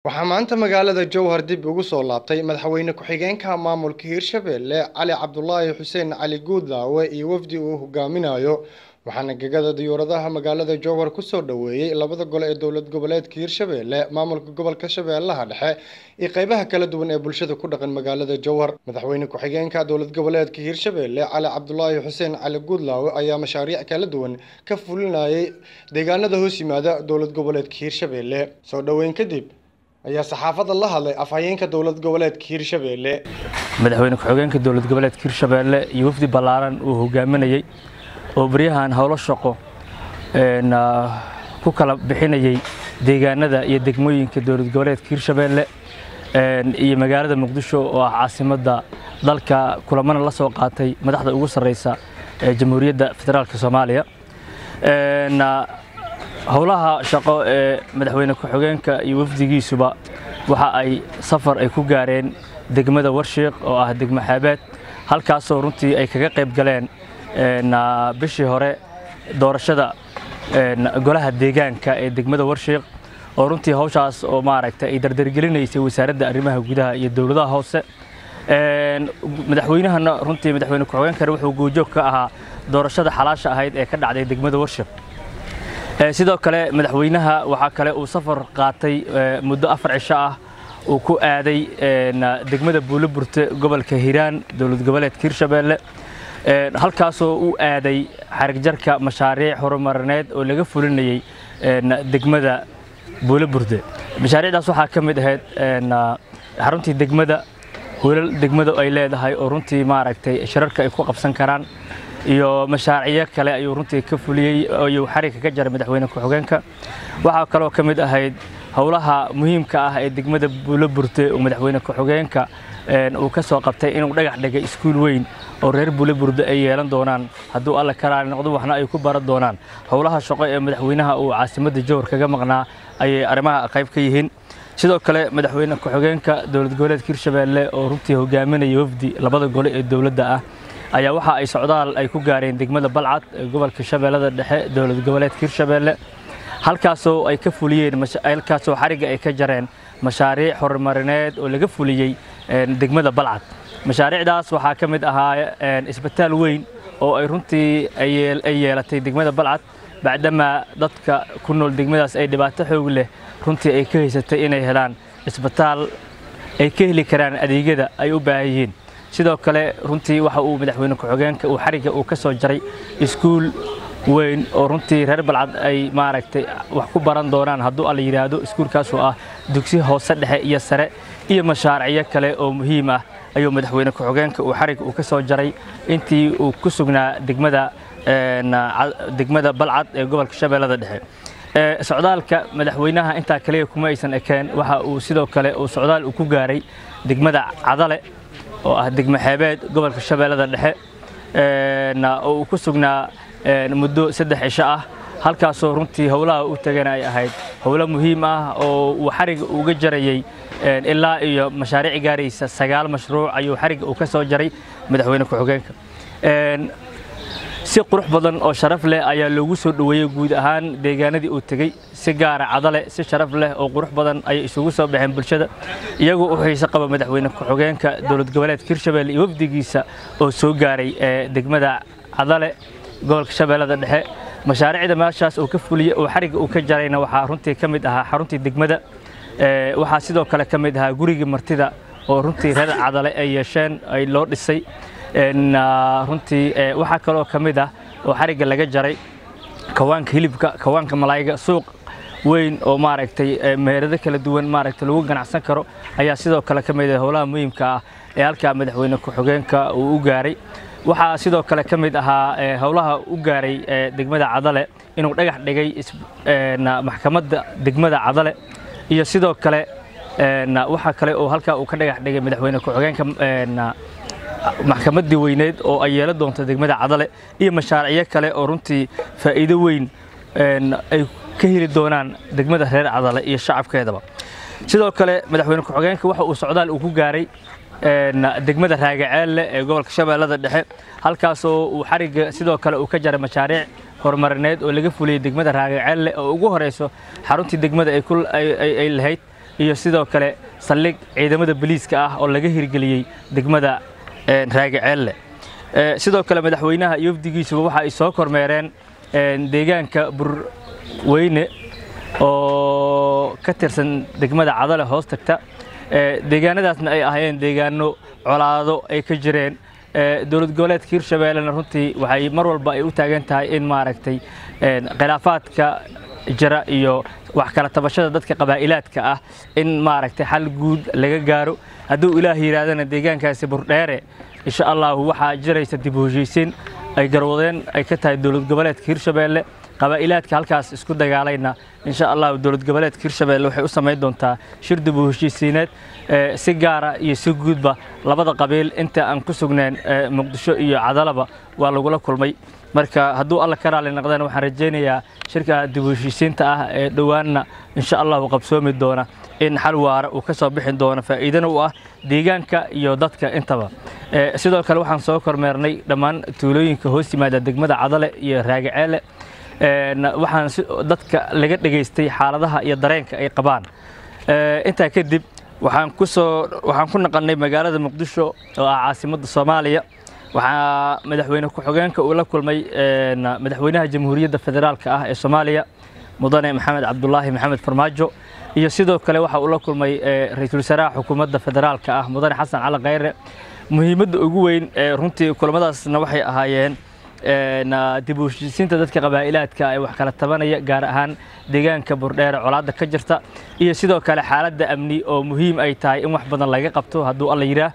waxaa maanta magaalada jowhar dib ugu soo laabtay madaxweyne ku-xigeenka maamulka hiirshabelle cali cabdulaahi xuseen cali guudlaawe iyo wafdi uu hogaaminayo waxaana gegada diyuuradaha magaalada jowhar kusoo dhoweeyey labada gole ee dowlad goboleedka hiirshabelle maamulka gobolka shabeellaha dhexe iyo qeybaha kala duwan ee bulshada ku dhaqan magaalada jowhar madaxweyne ku-xigeenka dowlad goboleedka hiirshabelle cali cabdulaahi xuseen cali guudlaawe ayaa mashaariic kala duwan ka fulinayay deegaanada hoos yimaada dowlad goboleedka hiirshabelle soo dhoweyn kadib ayaa saxaafadda la hadlay afhayeenka dowlad goboleedka hiirshabelle madaxweyne ku-xigeenka dowlad goboleedka hiirshabelle iyo wafdi ballaaran uu hogaaminayey oo baryahan howlo shaqo ku kala bixinayey deegaanada iyo degmooyinka dowlad goboleedka hiirshabelle iyo magaalada muqdisho oo ah caasimadda dalka kulamana la soo qaatay madaxda ugu sarreysa ee jamhuuriyadda federaalk soomaaliya howlaha shaqo ee madaxweyne ku-xigeenka iyo wafdigiisuba waxa ay safar ay ku gaareen degmada warshiiq oo ah degmo xaabeed halkaasoo runtii ay kaga qayb galeen bishii hore doorashada golaha deegaanka ee degmada warshiiq oo runtii hawshaas oo maaragtay ay dardargelinaysay wasaaradda arrimaha gudaha iyo dowladaha hoose madaxweynahana runtii madaxweyne ku-xigeenkana wuxuu goojoog ka ahaa doorashada xalaasha ahayd ee ka dhacday degmada warshiiq sidoo kale madaxweynaha waxaa kale uu safar qaatay muddo afar cisho ah uu ku aaday degmada buuloburte gobolka hiiraan dowlad goboleedka hiirshabelle halkaasoo u aaday xarigjarka mashaariic horumarineed oo laga fulinayey degmada buuloburte mashaariicdaas waxaa ka mid ahayd xaruntii degmada hulal degmada ay leedahay oo runtii maaragtay shirarka ay ku qabsan karaan iyo mashaariicyo kale ayuu runtii ka fuliyey ayuu xariga ka jaray madaxweyne ku-xigeenka waxaa kaloo ka mid ahayd howlaha muhiimka ah ee degmada buuloburte oo madaxweyne ku-xigeenka uu ka soo qabtay inuu dhagax dhigay iskuul weyn oo reer buuloburte ay yeelan doonaan hadduu alle karaali noqdo waxna ay ku baran doonaan howlaha shaqo ee madaxweynaha uu caasimadda jowhar kaga maqnaa ayay arrimaha qayb ka yihiin sidoo kale madaxweyne ku-xigeenka dowlad goboleedka hiirshabelle oo runtii hogaaminaya wafdi labada gole ee dowladda ah ayaa waxa ay socdaal ay ku gaareen degmada balcad ee gobolka shabeellada dhexe dowlad goboleedka hiirshabelle halkaasoo ay ka fuliyeen halkaasoo xarigga ay ka jareen mashaariic horumarineed oo laga fuliyey degmada balcad mashaariicdaas waxaa ka mid ahaa isbitaal weyn oo ay runtii ay yeelatay degmada balcad bacdamaa dadka ku nool degmadaas ay dhibaato xoog leh runtii ay ka haysatay inay helaan isbitaal ay ka heli karaan adeegyada ay u baahan yihiin sidoo kale runtii waxa uu madaxweyne ku-xigeenka uu xarigga uu ka soo jaray iskuul weyn oo runtii reer balcad ay maaragtay wax ku baran doonaan hadduu alla yidhaahdo iskuulkaasoo ah dugsi hoose dhexe iyo sare iyo mashaaricyo kale oo muhiim ah ayuu madaxweyne ku-xigeenka uu xarigga uu ka soo jaray intii uu ku sugnaa degmada degmada balcad ee gobolka shabeellada dhexe socdaalka madaxweynaha intaa kaliya kuma aysan ekeen waxa uu sidoo kale uu socdaal uu ku gaaray degmada cadale oo ah degmo xeebeed gobolka shabeellada dhexe oo uu ku sugnaa muddo saddex cisho ah halkaasoo runtii howlaha u tagana ay ahayd howlo muhiim ah oo uu xariga uga jarayey ilaa iyo mashaariic gaaraysa sagaal mashruuc ayuu xariga uu ka soo jaray madaxweyne ku-xigeenka si qurux badan oo sharaf leh ayaa loogu soo dhoweeyey guud ahaan deegaanadii uu tegey si gaara cadale si sharaf leh oo qurux badan ayay isugu soo baxeen bulshada iyagoo u xiise qaba madaxweyne ku-xigeenka dowlad goboleedka hiirshabelle iyo wafdigiisa oo soo gaaray degmada cadale gobolka shabeellada dhexe mashaariicda meeshaas uu ka fuliyey oo xarigga uu ka jarayna waxaa runtii ka mid ahaa xaruntii degmada waxaa sidoo kale ka mid ahaa gurigii martida oo runtii reer cadale ay yeesheen ay loo dhisay runtii waxaa kaloo ka mid ah oo xarigga laga jaray kawaanka hilibka kawaanka malaayiga suuq weyn oo maaragtay meherado kala duwan maaragtay lagu ganacsan karo ayaa sidoo kale ka mid ah howlaha muhiimka ah ee halkaa madaxweyne ku-xigeenka uu u gaaray waxaa sidoo kale ka mid ahaa howlaha u gaaray degmada cadale inuu dhagax dhigay maxkamadda degmada cadale iyo sidoo kale waxaa kale oo halkaa uu ka dhagax dhigay madaxweyne ku-xigeenka maxkamaddii weyneed oo ay yeelan doonto degmada cadale iyo mashaariicyo kale oo runtii faa'iido weyn ay ka heli doonaan degmada reer cadale iyo shacabkeedaba sidoo kale madaxweyne ku-xigeenka waxa uu socdaal uu ku gaaray degmada raagaceelle ee gobolka shabeellada dhexe halkaasoo uu xarigga sidoo kale uu ka jaray mashaariic horumarineed oo laga fuliyey degmada raagaceelle oo ugu horeyso xaruntii degmada ay lahayd iyo sidoo kale saldhig ciidamada boliiska ah oo laga hirgeliyey degmada raagaceelle sidoo kale madaxweynaha iyo wafdigiisuba waxa ay soo kormeereen deegaanka burweyne oo ka tirsan degmada cadale hoos tagta deegaanadaasna ay ahaayeen deegaano colaado ay ka jireen dowlad goboleedka hirshabeellena runtii waxay mar walba ay u taagan tahay in maaragtay khilaafaadka jira iyo wax kala tabashada dadka qabaa'ilaadka ah in maaragtay xal guud laga gaaro hadduu ilaah yidhaahdana deegaankaasi burdheere insha allahu waxaa jiraysa dib u heshiisiin ay garwadeen ay ka tahay dowlad goboleedka hirshabeelle qabaa'ilaadka halkaas isku dagaalayna insha allahu dowlad goboleedka hirshabeelle waxay u samayn doontaa shir dib u heshiisiineed si gaara iyo si guudba labada qabiil inta aan ku sugneen muqdisho iyo cadalaba waa lagula kulmay marka hadduu alla ka raali noqdana waxaan rajaynayaa shirka dib u heshiisiinta ah ee dhowaanna insha allahu qabsoomi doona in xal waara uu ka soo bixin doono faa'iidana u ah deegaanka iyo dadka intaba sidoo kale waxaan soo kormeernay dhammaan tuulooyinka hoos yimaada degmada cadale iyo raagaceele waxaan dadka laga dhegaystay xaaladaha iyo dareenka ay qabaan intaa kadib waxaan kusoo waxaan ku naqannay magaalada muqdisho oo ah caasimadda soomaaliya waxaa madaxweyne ku-xigeenka uu la kulmay madaxweynaha jamhuuriyadda federaalka ah ee soomaaliya mudane maxamed cabdulaahi maxamed farmaajo iyo sidoo kale waxa uu la kulmay ra-iisul wasaaraha xukuumadda federaalka ah mudane xasan cali khayre muhiimadda ugu weyn runtii kulamadaasna waxay ahaayeen dib u heshiisiinta dadka qabaa'ilaadka ee wax kala tabanaya gaar ahaan deegaanka burdheere colaadda ka jirta iyo sidoo kale xaaladda amni oo muhiim ay tahay in wax badan laga qabto hadduu alla yidhaah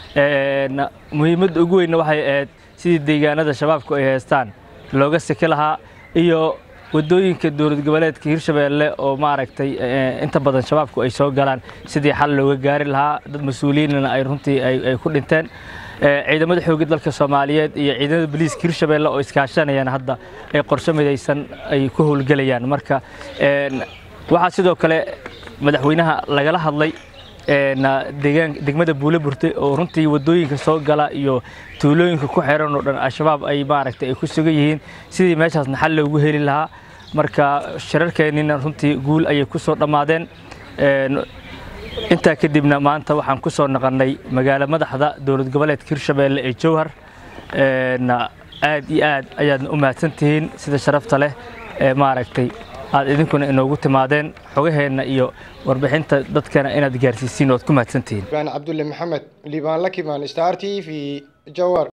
muhiimadda ugu weynna waxay ahayd sidii deegaanada shabaabku ay haystaan looga seki lahaa iyo waddooyinka dowlad goboleedka hirshabeelle oo maaragtay inta badan shabaabku ay soo galaan sidii xal looga gaari lahaa dad mas-uuliyiinna ay runtii ay ku dhinteen ciidamada xoogga dalka soomaaliyeed iyo ciidamada boliiska hirshabeelle oo iskaashanayaan hadda ay qorshe midaysan ay ku howlgelayaan marka waxaa sidoo kale madaxweynaha lagala hadlay degmada buule burte oo runtii waddooyinka soo gala iyo tuulooyinka ku xiran oo dhan al-shabaab ay maaragtay ay ku sugan yihiin sidii meeshaasna xal loogu heli lahaa marka shirarkeennina runtii guul ayay ku soo dhammaadeen intaa kadibna maanta waxaan ku soo naqannay magaalo madaxda dowlad goboleedka hirshabeelle ee jowhar aad iyo aad ayaadna u mahadsan tihiin sida sharafta leh ee maaragtay aad idinkuna inoogu timaadeen xogaheenna iyo warbixinta dadkana inaad gaarsiisiin oad ku mahadsan tihiin cabdulle maxamed liibaan lakimaan star t v jowhar